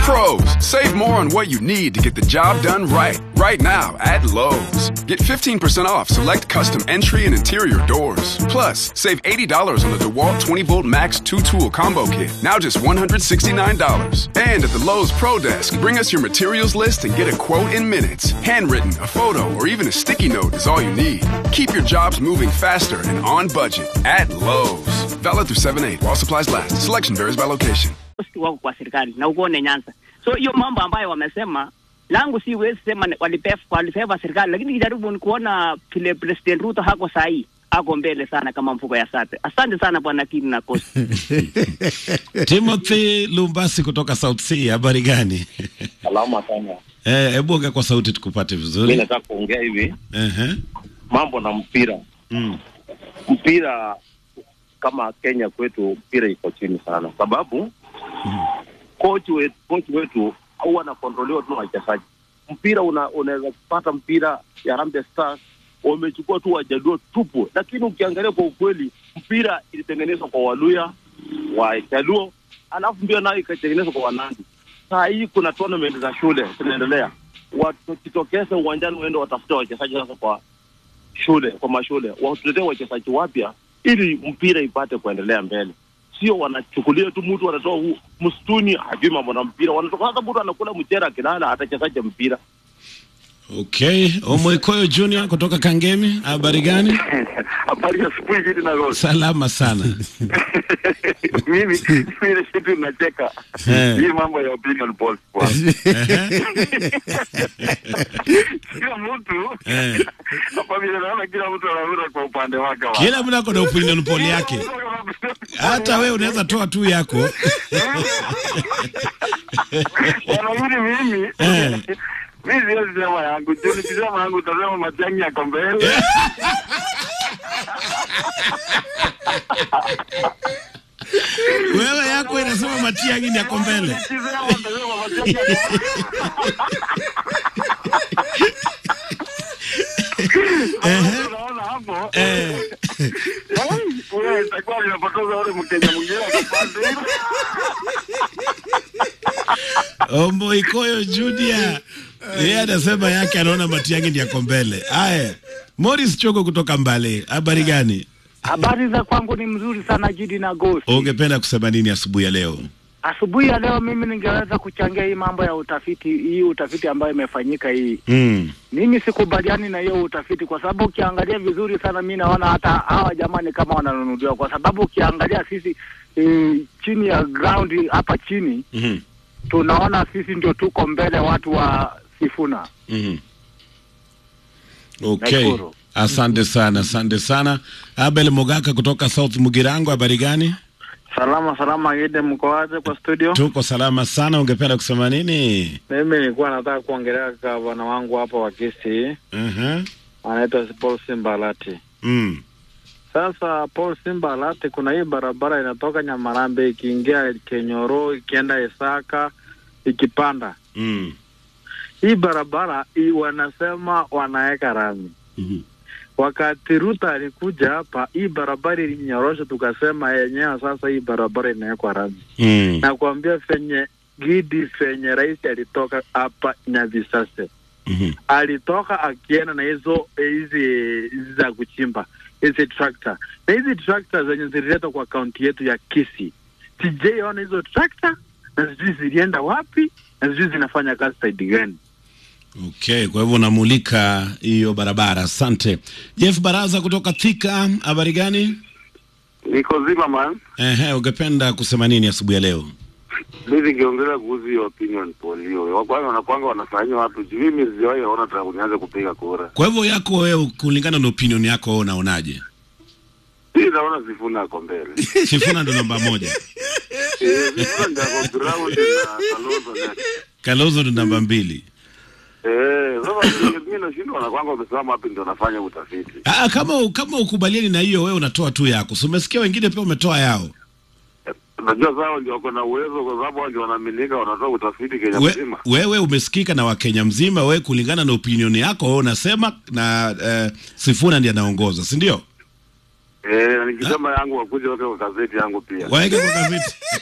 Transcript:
Pros, save more on what you need to get the job done right. Right now at Lowe's. Get 15% off select custom entry and interior doors. Plus, save $80 on the DeWalt 20 volt max 2 tool combo kit. Now just $169. And at the Lowe's Pro Desk, bring us your materials list and get a quote in minutes. Handwritten, a photo, or even a sticky note is all you need. Keep your jobs moving faster and on budget at Lowe's. Valid through 7 8 while supplies last. Selection varies by location. wako kwa serikali na uone Nyanza. So hiyo mambo ambayo wamesema langu si wezi sema ni- walipef- walifeva serikali, lakini kijaribu ni kuona vile President Ruto hako sahii ako mbele sana kama mfuko ya sate. Asante sana bwana Kini na Kosi. Timothy Lumbasi kutoka South Sea, habari gani? Salama sana. Eh, hebu ongea kwa sauti tukupate Mi vizuri. nataka kuongea hivi Ehe. mambo na mpira. Mm. Mpira kama Kenya kwetu, mpira iko chini sana, sababu coach wetu, coach wetu huwa anakontroliwa tu na wachezaji. Mpira una, unaweza kupata mpira ya Harambee Stars wamechukua tu wajaduo tupu, lakini ukiangalia kwa ukweli mpira ilitengenezwa kwa Waluya Wajaluo, alafu mbio nayo ikatengenezwa kwa Wanandi. Saa hii kuna tournament za shule zinaendelea, wakitokeza uwanjani waende watafute wachezaji sasa kwa shule kwa mashule watuletee wachezaji wapya ili mpira ipate kuendelea mbele, sio wanachukulia tu mtu wanatoa hu- msituni hajui mambo na mpira, wanatoka sasa, mtu anakula mchera akilala, atachezaje mpira? Okay, Omoikoyo Junior kutoka Kangemi, habari gani? Habari ya asubuhi hili na Rose. Salama sana. Mimi ile kitu nacheka. Eh. Hii mambo ya opinion polls kwa. Kila mtu Eh. hapa vile naona kila mtu anaona kwa upande wake wa. Kila mtu ako na opinion poll yake. Hata wewe unaweza toa tu yako. Wanaamini mimi. Eh. Mimi siwezi sema yangu. Juu nikisema yangu utasema Matiang'i yako mbele. Wewe yako inasema Matiang'i ni yako mbele. Nikisema utasema Matiang'i yako mbele. Unaona hapo? Eh. Wewe itakuwa linapoteza ule Mkenya mwingine akapande. Omoikoyo Junior. Yeye anasema yake anaona Matiang'i ni yako mbele. Haya. Morris Chogo kutoka Mbale, habari gani? Habari za kwangu ni mzuri sana Jidi na Gosi. Ungependa kusema nini asubuhi ya leo? Asubuhi ya leo mimi ningeweza kuchangia hii mambo ya utafiti, hii utafiti ambayo imefanyika hii. Mm. Mimi sikubaliani na hiyo utafiti kwa sababu ukiangalia vizuri sana, mi naona hata hawa jamani kama wananunuliwa, kwa sababu ukiangalia sisi e, chini ya ground hapa chini Mhm. tunaona sisi ndio tuko mbele watu wa Sifuna. Mhm. Okay. Nashukuru. Asante sana, asante sana. Abel Mogaka kutoka South Mugirango, habari gani? Salama salama, Gide, mko aje kwa studio? Tuko salama sana. Ungependa kusema nini? Mimi nilikuwa nataka kuongelea gavana wangu hapa wa Kisii, Mhm. anaitwa Paul Simbalati. Mm. Sasa Paul Simbalati, kuna hii barabara inatoka Nyamarambe ikiingia Kenyoro ikienda Isaka ikipanda Mm. hii barabara hii wanasema wanaweka rami. Mhm. Wakati Ruto alikuja hapa, hii barabara ilinyorosha, tukasema yenyewe sasa hii barabara inawekwa rami. Mm. na kuambia fenye Gidi fenye rais alitoka hapa Nyavisase, Mhm. alitoka akienda na hizo hizi hizi za kuchimba hizi trakta na hizi trakta zenye zililetwa kwa kaunti yetu ya Kisii, sijaiona hizo trakta na sijui zilienda wapi na sijui zinafanya kazi saidi gani. Okay, kwa hivyo unamulika hiyo barabara. Asante. Jeff Baraza kutoka Thika, habari gani? Niko zima man. Ehe, ungependa kusema nini asubuhi ya leo? Mimi ningeongelea kuhusu hiyo opinion poll hiyo. Wa kwanza wanakwanga wanafanyia watu juu mimi sijawahi ona tangu nianze kupiga kura. Kwa hivyo yako wewe, kulingana na opinion yako, wewe unaonaje? Mimi naona Sifuna ako mbele. Sifuna ndo namba moja, Eh, Sifuna ndio ako ground na Kalonzo next. Kalonzo ndo namba mbili. Eh, sasa mimi nashindwa na kwanga wamesimama wapi ndio wanafanya utafiti. Ah, kama kama ukubaliani na hiyo, wewe unatoa tu yako. So umesikia wengine pia wametoa yao. Unajua zao ndio wako na uwezo kwa sababu wao ndio wanaaminika wanatoa utafiti Kenya We, mzima. wewe umesikika na Wakenya mzima, wewe kulingana na opinion yako wewe unasema na eh, Sifuna ndiye anaongoza, si ndio? Eh, na nikisema yangu wakuja wake kwa gazeti yangu pia. Waeke kwa gazeti.